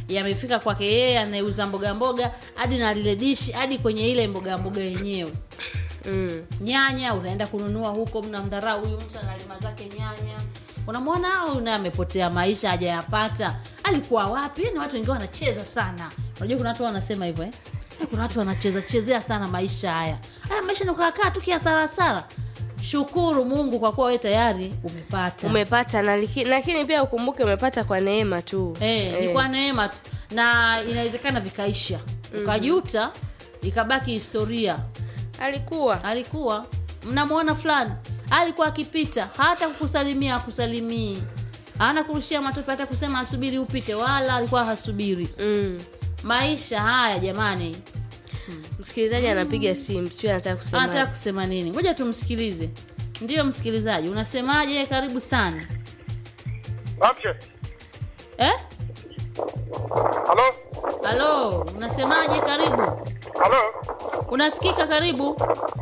yamefika kwake yeye anayeuza mboga mboga hadi na lile dishi hadi kwenye ile mboga mboga yenyewe mm. nyanya unaenda kununua huko mnamdharau huyu mtu analima zake nyanya unamwona huyu naye amepotea maisha hajayapata alikuwa wapi ni watu wengine wanacheza sana unajua kuna watu wanasema hivyo eh? Eh, kuna watu wanacheza chezea sana maisha haya haya maisha nikakaa tu kiasarasara shukuru mungu kwa kuwa we tayari umepata umepata na liki- lakini pia ukumbuke umepata kwa neema tu Eh, ni kwa neema tu na inawezekana vikaisha ukajuta ikabaki historia alikuwa alikuwa mnamwona fulani alikuwa akipita hata kukusalimia akusalimii ana kurushia matope hata kusema asubiri upite wala alikuwa hasubiri mm. maisha haya jamani msikilizaji anapiga simu sio anataka kusema anataka kusema nini ngoja tumsikilize ndiyo msikilizaji unasemaje karibu sana Amche. eh? Halo? halo unasemaje karibu Halo? unasikika karibu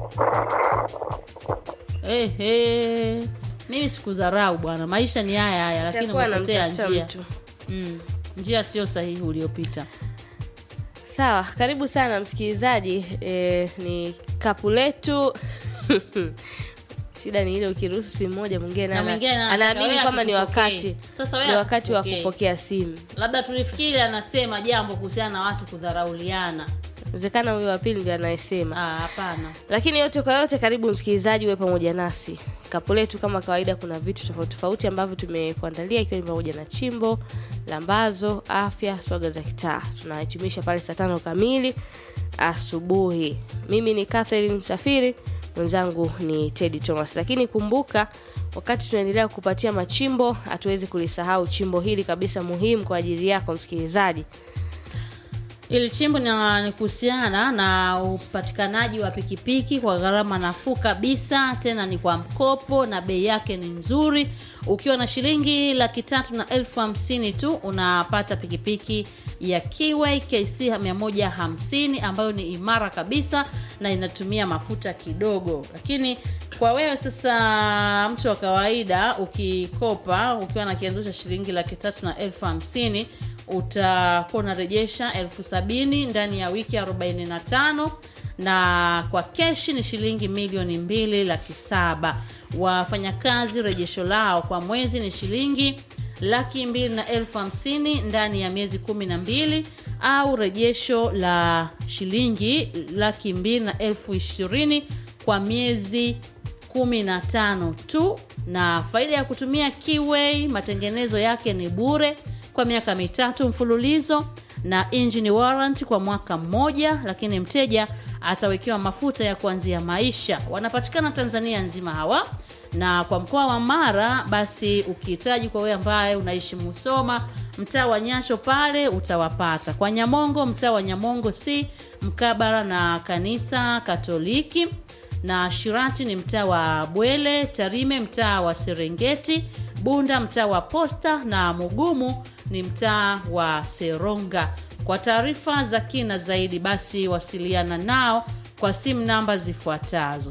Ehe. mimi sikudharau bwana maisha ni haya haya lakini Atakuwa umepotea anamtafuta njia mtu. mm. njia sio sahihi uliopita sawa karibu sana msikilizaji e, ni kapu letu shida ni ile ukiruhusu simu moja mwingine Na ana- mwingine anataka anaamini wewe kwamba ni akupokee. wakati Sasa wewe ni wakati wa akupokee. kupokea simu labda tulifikiri anasema jambo kuhusiana na watu kudharauliana wezekana huyo wa pili ndio anayesema Ah, hapana lakini yote kwa yote karibu msikilizaji uwe pamoja nasi kapu letu kama kawaida kuna vitu tofauti tofauti ambavyo tumekuandalia ikiwa ni pamoja na chimbo lambazo afya swaga za kitaa tunahitimisha pale saa tano kamili asubuhi mimi ni catherine msafiri mwenzangu ni tedi thomas lakini kumbuka wakati tunaendelea kupatia machimbo hatuwezi kulisahau chimbo hili kabisa muhimu kwa ajili yako msikilizaji ili chimbo ni- ni kuhusiana na upatikanaji wa pikipiki kwa gharama nafuu kabisa tena ni kwa mkopo na bei yake ni nzuri ukiwa na shilingi laki tatu na elfu hamsini tu unapata pikipiki ya kiway kc 150 ambayo ni imara kabisa na inatumia mafuta kidogo lakini kwa wewe sasa mtu wa kawaida ukikopa ukiwa na kianzo cha shilingi laki tatu na elfu hamsini utakuwa unarejesha elfu sabini ndani ya wiki 45 na kwa keshi ni shilingi milioni mbili laki saba wafanyakazi rejesho lao kwa mwezi ni shilingi laki mbili na elfu hamsini ndani ya miezi kumi na mbili au rejesho la shilingi laki mbili na elfu ishirini kwa miezi 15 tu na faida ya kutumia Kiway matengenezo yake ni bure kwa miaka mitatu mfululizo na engine warrant kwa mwaka mmoja lakini mteja atawekewa mafuta ya kuanzia maisha wanapatikana tanzania nzima hawa na kwa mkoa wa mara basi ukihitaji kwa wewe ambaye unaishi musoma mtaa wa nyasho pale utawapata kwa nyamongo mtaa wa nyamongo si mkabara na kanisa katoliki na shirati ni mtaa wa bwele tarime mtaa wa serengeti bunda mtaa wa posta na mugumu ni mtaa wa seronga kwa taarifa za kina zaidi basi wasiliana nao kwa simu namba zifuatazo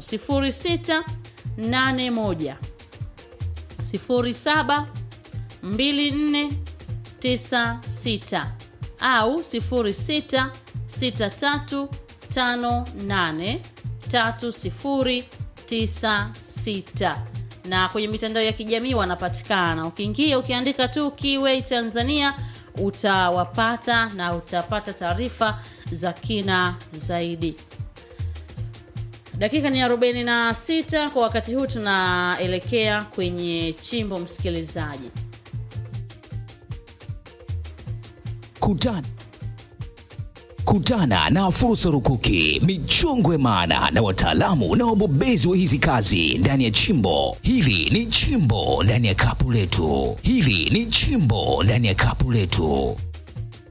0681 07 2496 au 0663583096 na kwenye mitandao ya kijamii wanapatikana ukiingia ukiandika tu Kiway Tanzania utawapata na utapata taarifa za kina zaidi dakika ni 46 kwa wakati huu tunaelekea kwenye chimbo msikilizaji Kutana kutana na fursa rukuki, michongwe maana na wataalamu na wabobezi wa hizi kazi ndani ya chimbo hili. Ni chimbo ndani ya kapu letu, hili ni chimbo ndani ya kapu letu.